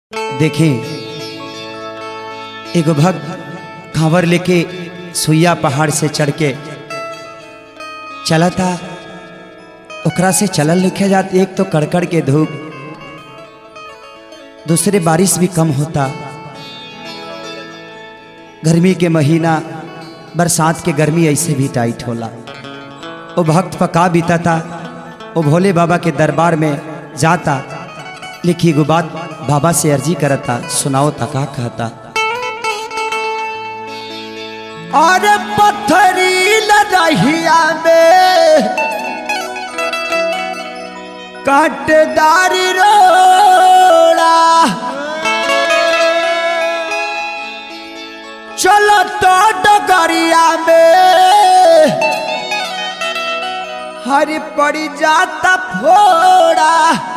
देखें एगो भक्त कांवर लेके सुइया पहाड़ से चढ़ के चला था ओकरा से चलल लिखे जात एक तो कड़कड़ के धूप दूसरे बारिश भी कम होता गर्मी के महीना बरसात के गर्मी ऐसे भी टाइट होला वो भक्त पका बीता था वो भोले बाबा के दरबार में जाता लिखी एगो बात बाबा से अर्जी करता सुनाओ तका कहता और पत्थरी लदहिया में काटदार रोड़ा चलो तो डगरिया में हरी पड़ी जाता फोड़ा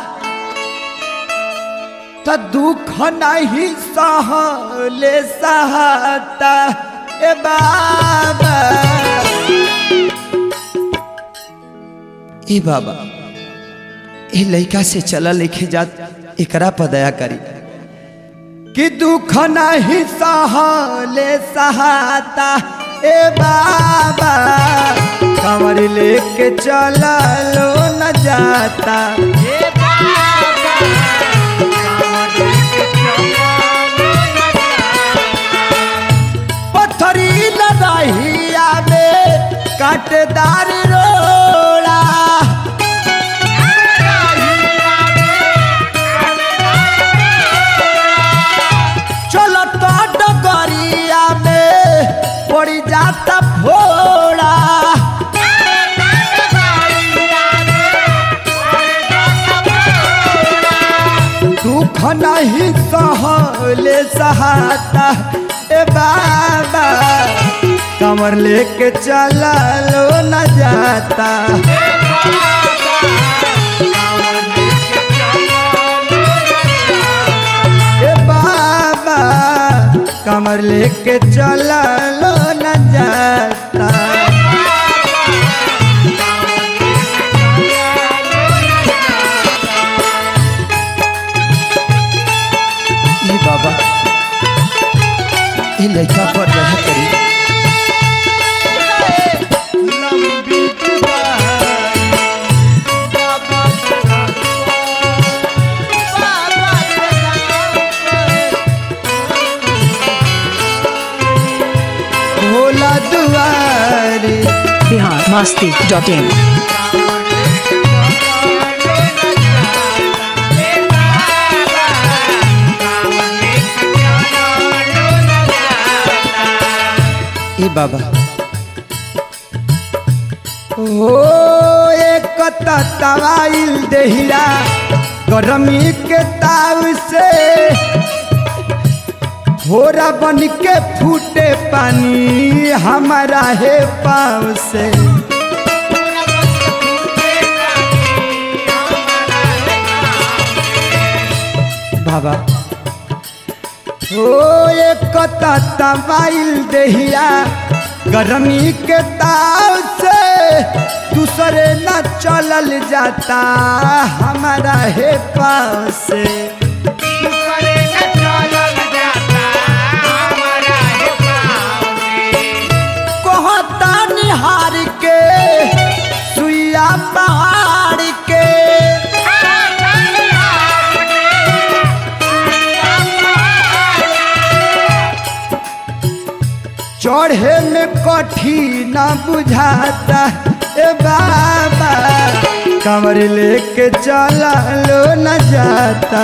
तो दुख नहीं सहले सहता ए बाबा ए बाबा ए लड़का से चला लिखे जात एकरा पर दया करी कि दुख नहीं सहले सहता ए बाबा कमर लेके चला लो न जाता पत्थरी लदहिया में काटदार रोड़ा चलो तो डगरिया में पड़ी जाता फोड़ा दुख नहीं सहले सहाता ए बाबा कमर लेके चला लो न जाता ए बाबा कमर लेके चला लो न जाता ए बाबा ए लड़का पर दया करी भोला दुआरे बिहार मास्ती डॉट इन ए बाबा हो एक तवाइल देहिया गरमी के ताव से होरा बन के फूटे पानी हमारा है पाव से बाबा हो एक तवाइल देहिया गरमी के ताव से दूसरे न चलल जाता हमारा है पाव से कहता निहार के सुइया पहाड़ के चढ़े में कठिन बुझाता ए बाबा कमर लेके चला लो न जाता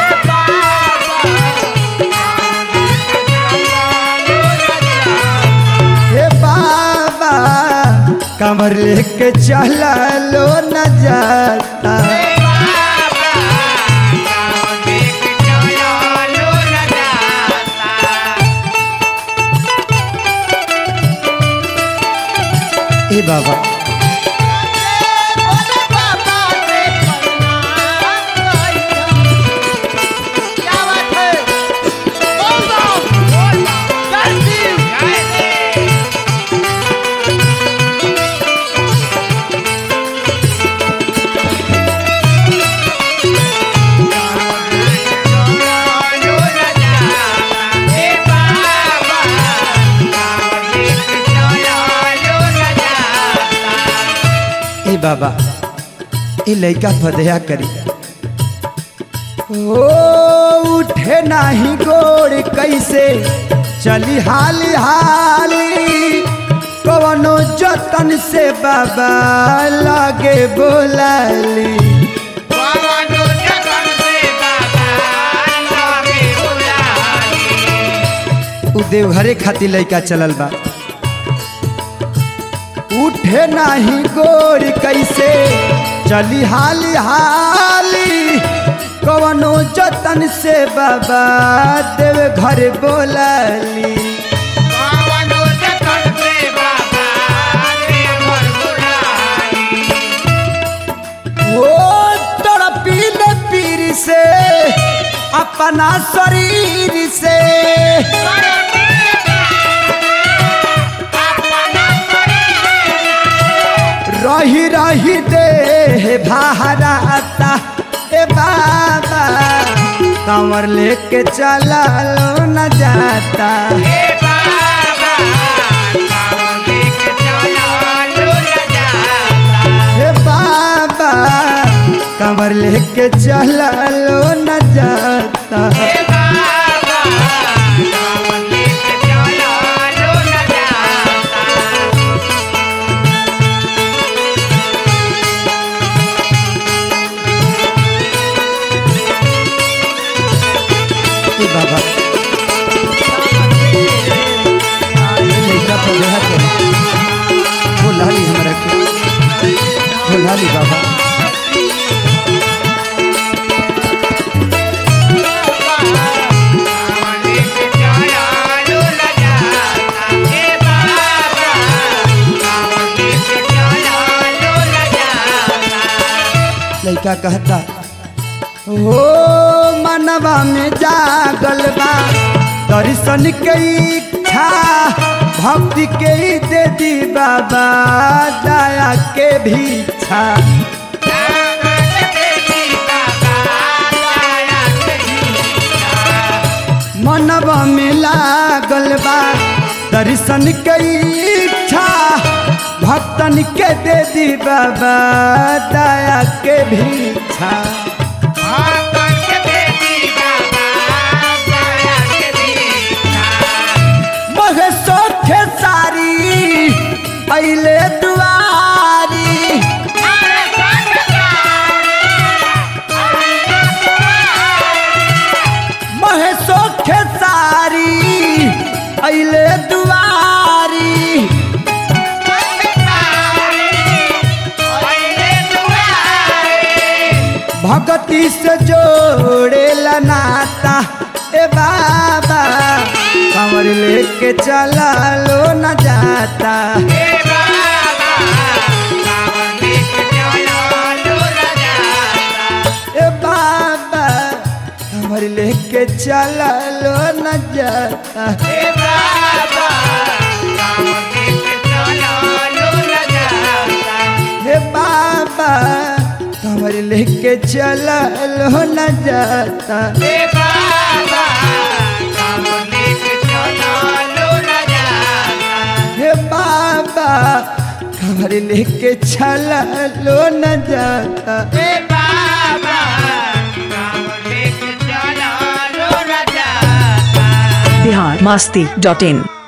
हे बाबा कमर लेके चला लो न जाता ए बाबा बाबा ये लड़का पदया करी ओ उठे नाही गोड़ कैसे चली हाली हाली कवनो जतन से बाबा लागे बोलाली उ देवघरे खातिर लड़का चलल बा उठे नाही गोड़ कैसे चली हाली हाली कवनो जतन से बाबा देव घर बोलाली ओ तड़पील पीर से अपना शरीर से रही रही दे भारता ए बाबा कमर लेके चला लो न जाता हे बाबा कमर लेके चला लो न जाता ए बाबा ये लड़का पदया करी बोला ली हमरा के बोला ली बाबा लड़का कहता ओ मनवा में जागल बा दर्शन के इच्छा भक्ति के ही दे दी बाबा दया के भीछा मनवा में लागल बा दर्शन के इच्छा भक्तन के दे दी बाबा दया के भीछा महे सोखे सारी अइले दुआरी महे सोखे सारी अइले दुआरी भगती से जोड़े नाता ए बाबा कमर लेके चला लो न जाता ए बाबा कमर लेके चला लो न जाता हे बाबा कमर लेके चला लो न जाता हे बाबा कमर लेके चला लो न जाता बिहार मस्ती डॉट इन